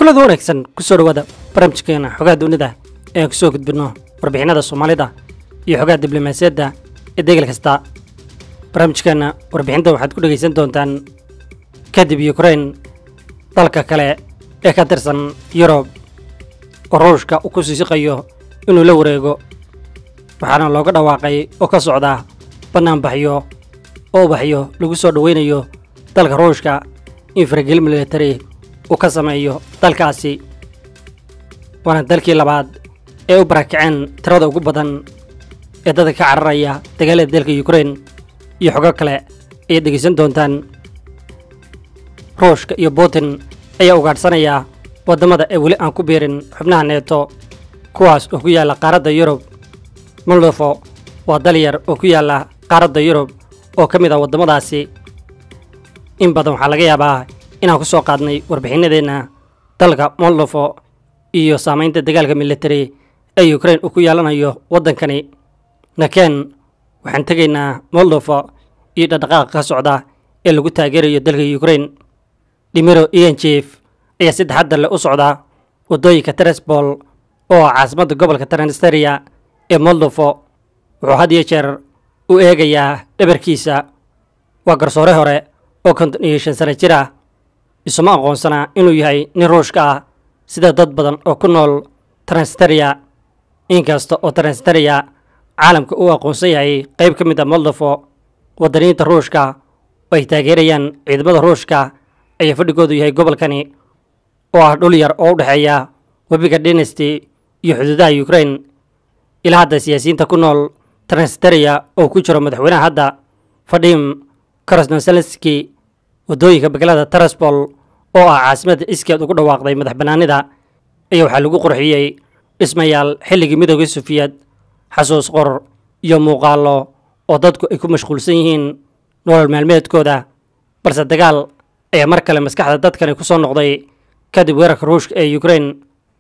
kulada wanaagsan kusoo dhawaada barnaamijkeena xogaha dunida ee aan kusoo gudbinno warbixinada soomaalida iyo xogaha diblomaasiyadda ee degal kasta barnaamijkeena warbixinta waxaad ku dhegaysan doontaan kadib yukrain dalka kale ee ka tirsan yurub oo ruushka uu ku siisiqayo inuu la wareego waxaana looga dhawaaqay oo ka socda bannaanbaxyo oo ubaxyo lagu soo dhoweynayo dalka ruushka in faragel military uu ka sameeyo dalkaasi waana dalkii labaad ee u barakaceen tirada ugu badan ee dadka ka cararaya dagaalada dalka yukrain iyo xogo kale ayaad dhegaysan doontaan ruushka iyo putin ayaa ugaadhsanaya waddamada ee weli aan ku biirin xubnaha neeto kuwaas oo ku yaalla qaaradda yurub moldofo waa dal yar oo ku yaalla qaaradda yurub oo ka mid ah waddamadaasi in badan waxaa laga yaabaa inaan ku soo qaadnay warbixinadeenna dalka moldofo iyo saamaynta dagaalka military ee yukrain uu ku yeelanayo waddankani nakeen waxaan tegaynaa moldofo iyo dhaqdhaqaaqa ka socda ee lagu taageerayo dalka yukrain dhimiro iyanjef ayaa si taxaddar leh u socda waddooyinka tresbol oo ah caasimadda gobolka transnistria ee moldofo wuxuu had iyo jeer u eegayaa dhabarkiisa waa garsoore hore oo konton iyo shan sano jir ah isuma aqoonsanaa inuu yahay nin ruushka ah sida dad badan oo ku nool transnistria inkasta oo transnistria caalamka uu aqoonsan yahay qayb ka mid a moldofo waddaniinta ruushka oo ay taageerayaan ciidamada ruushka ayaa fadhigoodu yahay gobolkani oo ah dhul yar oo u dhexeeya webiga dynasty iyo xuduudaha yukrain ilaa hadda siyaasiyiinta ku nool transnistria oo ku jiro madaxweynaha hadda fadhim krasnoselski waddooyinka begelada taraspol oo ah caasimadda iskeed ugu dhawaaqday madax bannaanida ayaa waxaa lagu qurxiyey dhismayaal xilligii midooda sufiyad xasuus qor iyo muuqaallo oo dadku ay ku mashquulsan yihiin nolol maalmeedkooda balse dagaal ayaa mar kale maskaxda dadkani ku soo noqday kadib weerarka ruushka ee yukrain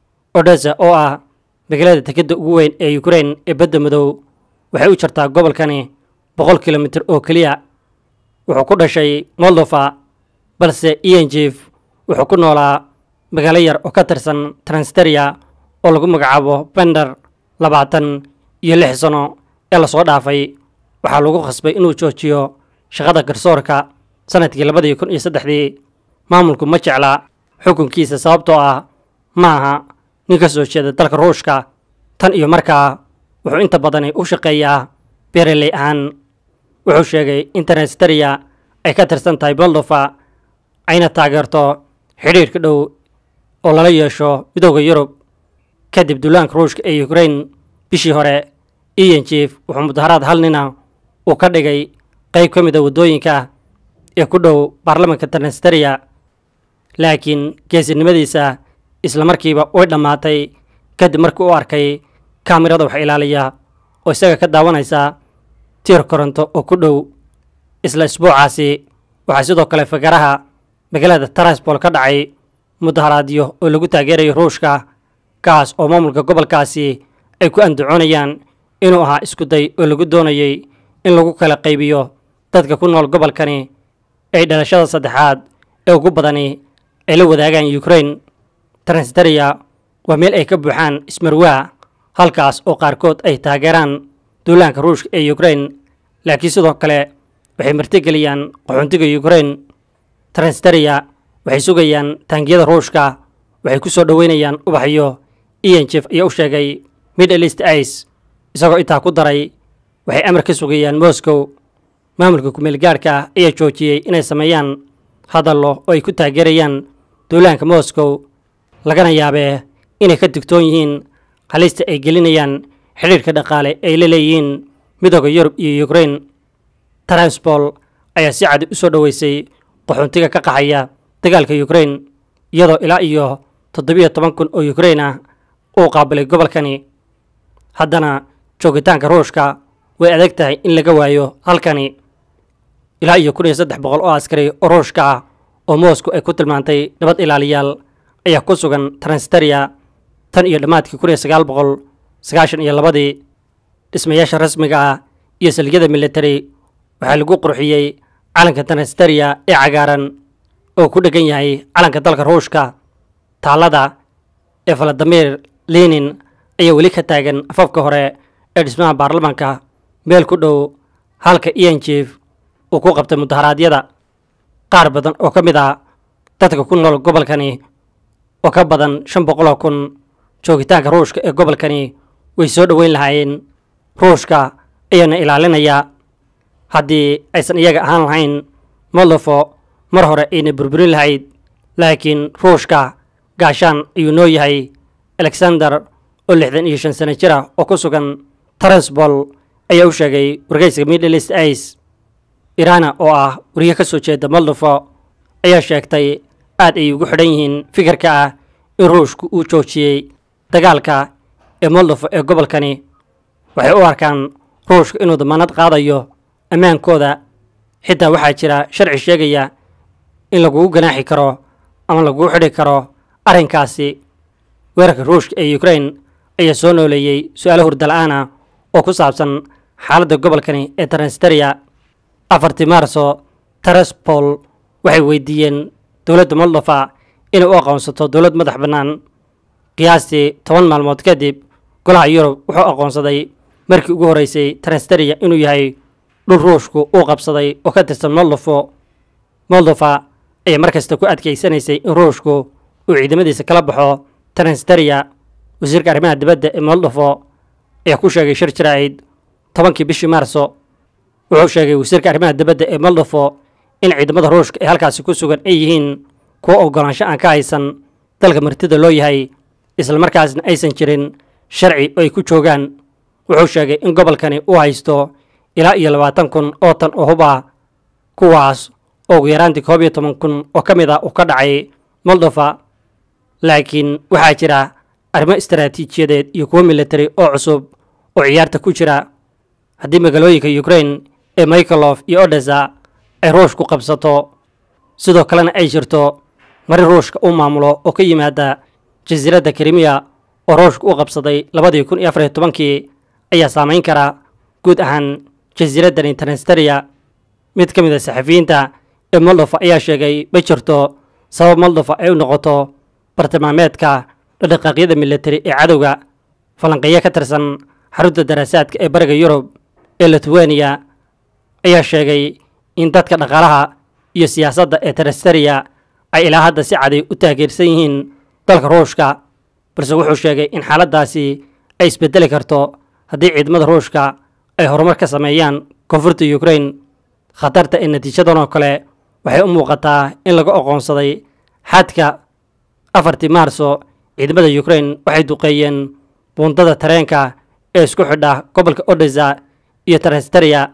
odesa oo ah magaalada dekedda ugu weyn ee yukrain ee badda madow waxay u jirtaa gobolkani boqol kilomitir oo keliya wuxuu ku dhashay moldofa balse iyanjef wuxuu ku noolaa magaalo yar oo ka tirsan transnistria oo lagu magacaabo bender labaatan iyo lix sano ee lasoo dhaafay waxaa lagu khasbay inuu joojiyo shaqada garsoorka sanadkii labadii kun iyo saddexdii maamulku ma jecla xukunkiisa sababtoo ah ma aha nin ka soo jeeda dalka ruushka tan iyo markaa wuxuu inta badani u shaqeeyaa beereley ahaan wuxuu sheegay in transnistria ay ka tirsan tahay moldova ayna taageerto xidhiirka dhow oo lala yeesho midooda yurub kadib duulaanka ruushka ee yukrain bishii hore iyanjef wuxuu mudaharaad hal nina uu ka dhigay qayb ka mid a waddooyinka ee ku dhow baarlamanka transnistria laakiin geesinimadiisa isla markiiba way dhammaatay kadib markii u arkay kaamirada wax ilaaliya oo isaga ka daawanaysa tiir koronto oo ku dhow isla isbuucaasi waxaa sidoo kale fagaraha magaalada taraspol ka dhacay mudaharaadyo oo lagu taageerayo ruushka kaas oo maamulka gobolkaasi ay ku andacoonayaan inuu ahaa iskuday oo lagu doonayay in lagu kala qaybiyo dadka ku nool gobolkani ay dhalashada saddexaad ee ugu badani ay la wadaagaan yukrain transnistria waa meel ay ka buuxaan ismarwaa halkaas oo qaarkood ay taageeraan duulaanka ruushka ee yukrain laakiin sidoo kale waxay martigeliyaan qaxoontiga yukrain transnistria waxay sugayaan taangiyada ruushka waxay ku soo dhoweynayaan ubaxyo iyanjef ayaa u sheegay middle east ice isagoo intaa ku daray waxay amar ka sugayaan moscow maamulka kumeel gaarhka ayaa joojiyey inay sameeyaan hadallo oo ay ku taageerayaan duulaanka moscow lagana yaabee inay ka digtoon yihiin halista ay gelinayaan xidhiirka dhaqaale ay la leeyihiin midooda yurub iyo yukrain transpol ayaa si cadi u soo dhoweysay qaxoontiga ka qaxaya dagaalka yukrain iyadoo ilaa iyo toddobiyo toban kun oo yukrain ah uu qaabilay gobolkani haddana joogitaanka ruushka way adag tahay in laga waayo halkani ilaa iyo kun iyo saddex boqol oo askari oo ruushka ah oo moscow ay ku tilmaantay nabad ilaaliyaal ayaa ku sugan transnistria tan iyo dhammaadkii kun iyo sagaal boqol sagaashan iyo labadii dhismayaasha rasmiga ah iyo salgyada military waxaa lagu qurxiyey calanka transnistria ee cagaaran oo ku dhegan yahay calanka dalka ruushka taallada ee valadimir lenin ayaa weli ka taagan afafka hore ee dhismaha baarlamaanka meel ku dhow halka ian jief uu ku qabtay mudaharaadyada qaar badan oo ka mid ah dadka ku nool gobolkani oo ka badan shan boqoloo kun joogitaanka ruushka ee gobolkani way soo dhoweyn lahaayeen ruushka ayaana ilaalinayaa haddii aysan iyaga ahaan lahayn moldofo mar hore ayna burburin lahayd laakiin ruushka gaashaan ayuu noo yahay alexander oo lixdan iyo shan sano jir ah oo ku sugan taransbol ayaa u sheegay wargeyska middle east ice irana oo ah wariye ka soo jeeda moldofo ayaa sheegtay aad ay ugu xidhan yihiin fikirka ah in ruushku uu joojiyey dagaalka ee moldofo ee gobolkani waxay u arkaan ruushka inuu damaanad qaadayo ammaankooda xitaa waxaa jira sharci sheegaya in lagugu ganaaxi karo ama lagugu xidhi karo arrinkaasi weerarka ruushka ee ukrain ayaa soo nooleeyey su-aalo hurdala-aan ah oo ku saabsan xaaladda gobolkani ee transnistria afartii maarso taraspol waxay weydiiyeen dowladda moldofa inay u aqoonsato dowlad madax bannaan qiyaastii toban maalmood kadib golaha yurub wuxuu aqoonsaday markii ugu horreysay transnistria inuu yahay dhul ruushku uu qabsaday oo ka tirsan moldofo moldofa ayaa mar kasta ku adkaysanaysay in ruushku uu ciidamadiisa kala baxo transnistria wasiirka arrimaha dibadda ee moldofo ayaa ku sheegay shir jiraa'id tobankii bishii maarso wuxuu sheegay wasiirka arrimaha dibadda ee moldofo in ciidamada ruushka ee halkaasi ku sugan ay yihiin kuwo oggolaansho aan ka haysan dalka martida loo yahay islamarkaasna aysan jirin sharci oo ay ku joogaan wuxuu sheegay in gobolkani uu haysto ilaa iyo labaatan kun oo tan oo hub ah kuwaas oo ugu yaraantii koob iyo toban kun oo ka mid ah uu ka dhacay moldofa laakiin waxaa jira arrimo istaraatiijiyadeed iyo kuwo militari oo cusub oo ciyaarta ku jira haddii magaalooyinka ukrain ee mikhalof iyo odesa ay ruushku qabsato sidoo kalena ay jirto mari ruushka uu maamulo oo ka yimaada jasiiradda krimiya oo ruushka u qabsaday labadii kun iyo afariyo tobankii ayaa saamayn kara guud ahaan jasiiraddani transnistria mid ka mid a saxafiyiinta ee moldofa ayaa sheegay ma jirto sabab moldofa ay u noqoto bartilmaameedka dhaqdhaqaaqyada militari ee cadowga falanqeeyo ka tirsan xarunta daraasaadka ee bariga yurub ee lithuania ayaa sheegay in dadka dhaqaalaha iyo siyaasadda ee transnistria ay ilaa hadda si caday u taageersan yihiin dalka ruushka balse wuxuu sheegay in xaaladdaasi ay isbedeli karto haddii ciidamada ruushka ay horumar ka sameeyaan koonfurta ukrain khatarta ee natiijadan oo kale waxay u muuqataa in laga oqoonsaday xadka afartii maarso ciidamada ukrain waxay duqeeyeen buundada tareenka ee isku xidha gobolka odesa iyo transnistria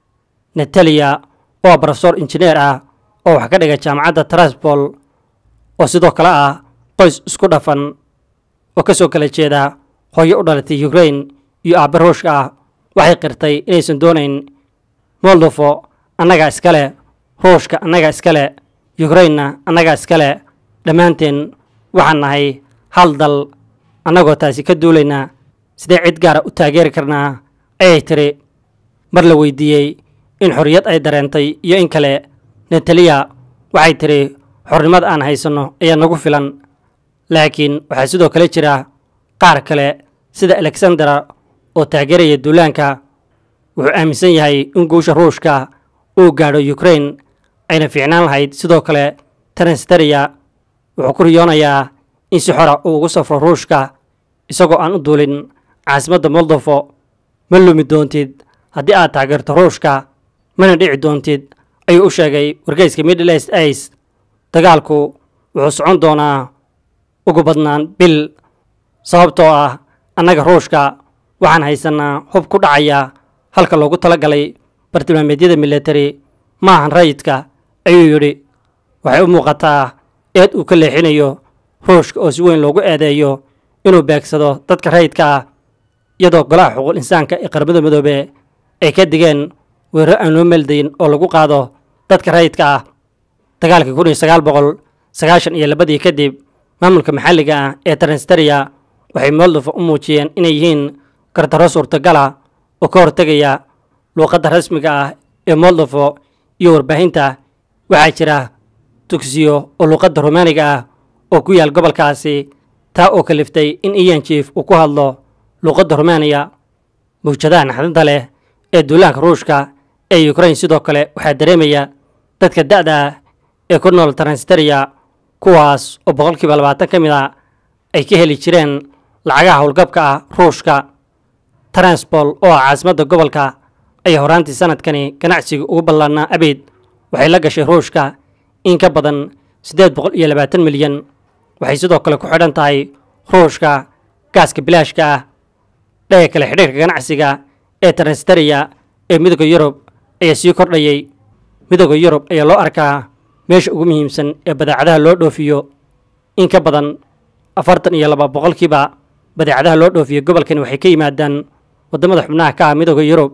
natalia oo brofesor injineer ah oo wax ka dhiga jaamacadda taraspol oo sidoo kale ah qoys isku dhafan oo ka soo kala jeeda hooyo u dhalatay ukrain iyo aabbe ruushka ah waxay qirtay inaysan doonayn moldofo annagaa iskale ruushka annagaa iskale ukrainna annagaa iskale dhammaanteen waxaan nahay hal dal annagoo taasi ka duulaynaa sidee cid gaara u taageeri karnaa ayay tiri mar la weydiiyey in xorriyad ay dareentay iyo in kale nataliya waxay tidhi xornimada aan haysanno ayaa nagu filan laakiin waxaa sidoo kale jira qaar kale sida alexandera oo taageeraya duulaanka wuxuu aaminsan yahay in guusha ruushka uu gaadho ukrain ayna fiicnaan lahayd sidoo kale transnistria wuxuu ku riyoonayaa in si xora uu ugu safro ruushka isagoo aan u duulin caasimadda moldofo ma lumi doontid haddii aad taageerto ruushka mana dhici doontid ayuu u sheegay wargeyska middle east ice dagaalku wuxuu socon doonaa ugu badnaan bil sababtoo ah annaga ruushka waxaan haysanaa hub ku dhacaya halka loogu tala galay bartilmaameedyada militari maahan rayidka ayuu yidhi waxay u muuqataa eed uu ka leexinayo ruushka oo si weyn loogu eedeeyo inuu beegsado dadka rayidka ah iyadoo golaha xuquuq insaanka ee qaramada midoobe ay ka digeen weeraro aan loo meeldayin oo lagu qaado dadka rayidka ah dagaalkii kun iyo sagaal boqol sagaashan iyo labadii kadib maamulka maxalliga ah ee transnistria waxay moldova u muujiyeen inay yihiin gardarro suurtagala oo ka hortegaya luuqadda rasmiga ah ee moldofo iyo warbaahinta waxaa jira dugsiyo oo luuqadda rumaaniga ah oo ku yaal gobolkaasi taa oo kaliftay in iyan jief uu ku hadlo luuqadda rumaaniya mawjadaha naxdinta leh ee duulaanka ruushka ee ukrain sidoo kale waxaa dareemaya dadka da'da ah ee ku nool transteriya kuwaas oo boqolkiiba labaatan ka mid a ay ka heli jireen lacagaha howlgabka ah ruushka transpol oo ah caasimadda gobolka ayaa horaantii sanadkani ganacsiga ugu ballaanaa abeyd waxay la gashay ruushka in ka badan siddeed boqol iyo labaatan milyan waxay sidoo kale ku xidhan tahay ruushka gaaska bilaashka ah dhaga kale xidhiirka ganacsiga ee transteriya ee midooda yurub ayaa sii kordhayay midooda yurub ayaa loo arkaa meesha ugu muhiimsan ee badeecadaha loo dhoofiyo in ka badan afartan iyo laba boqolkiiba badeecadaha loo dhoofiyo gobolkani waxay ka yimaadaan waddamada xubnaha ka ah midooda yurub